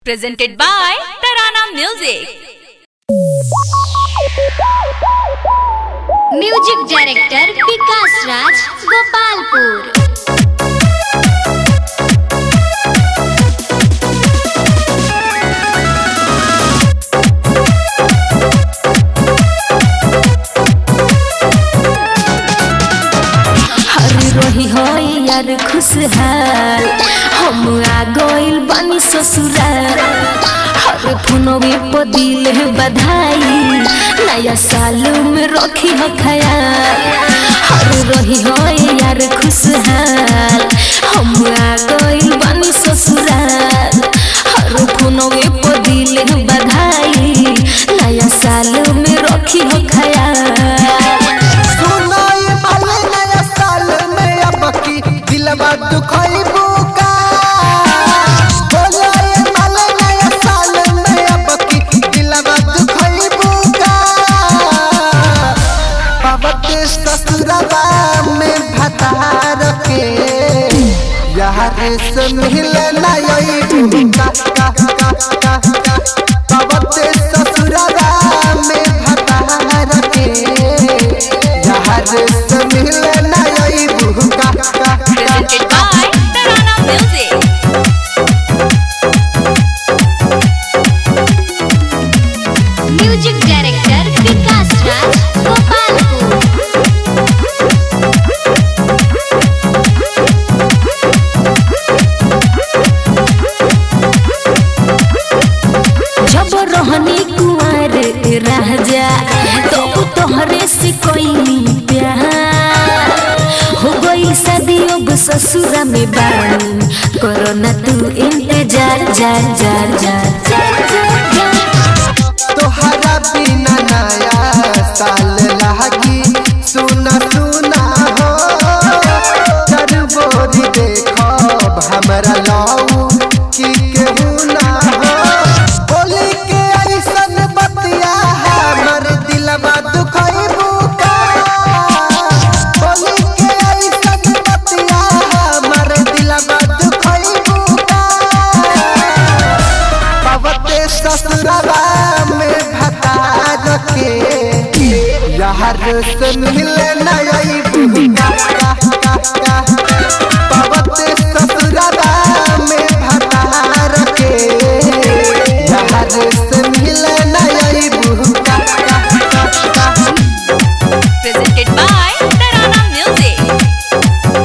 presented by Tarana Music. Music director Vikas Raj Gopalpur हर रही हो यार खुशहाल हम आ गइल बानी ससुराल हर फोनवे पर दिल है बधाई नया साल में रखी हो ख्याल हर रही हो यार खुशहाल हम आ गइल बानी ससुराल हर फोनवे पर दिल है बधाई नया साल में रखी हो ख्याल सुनाई वाले नया साल में अब की दिलवा दुखइबू का बोलाए वाले नया साल में अब की दिलवा दुखइबू का पावत ससुरवा में भतार के यार से मिले नई का का का का का पावत ससुरवा में भतार के यार से मिले नई का का Presented by Tarana Music. Music director Vikas Raj Gopalpur जब रहनी कुंवर राजा तो तोहरे से कोई प्यार हो गई शादी अब ससुरा में बानी करो ना तू इंतजार जार जार जार जार जार जार तोहरा बिना नया साल लागी सुना सुना हो चरबोरी देखब हमरा लाऊ की केहू ना हो बोली के ऐसन बतिया हमर दिलवा दुखइबू का बोली के ऐसन बतिया हमर दिलवा दुखइबू का पवते ससुरवा में भतार के यार से मिले नई का का का का पवते ससुरवा में भतार के यार से मिले नई का का का का Presented by Tarana Music.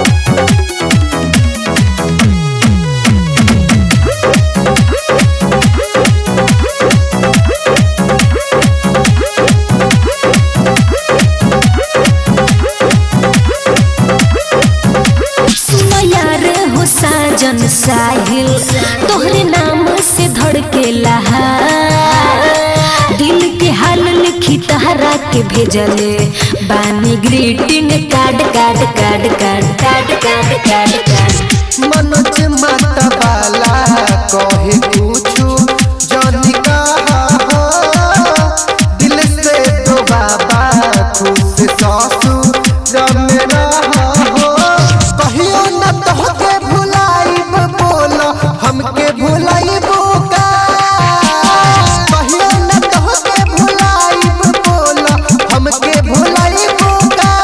सुनो यार हो साजन साहिल तोहरे नाम से धड़के लहा दिल के हाल लिखी तहरा के भेजले बानी greeting card card card card card card card card Manoj Matwala कहे पूछू जानी कहा हो दिल से तो बाबा खुश सासू रम रहा हो कहियो न तोहके भुलाइब बोलो हमके भुलाइबो का कहियो न तोहके भुलाइब बोलो हमके भुलाइबो का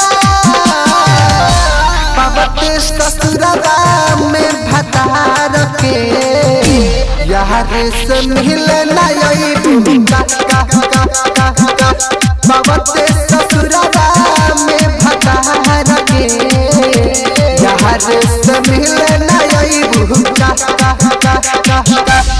पावते ससुरवा में भतार के यार से मिले नई का का का का का पावते ससुरवा में भतार के यार से मिले नई का का का का का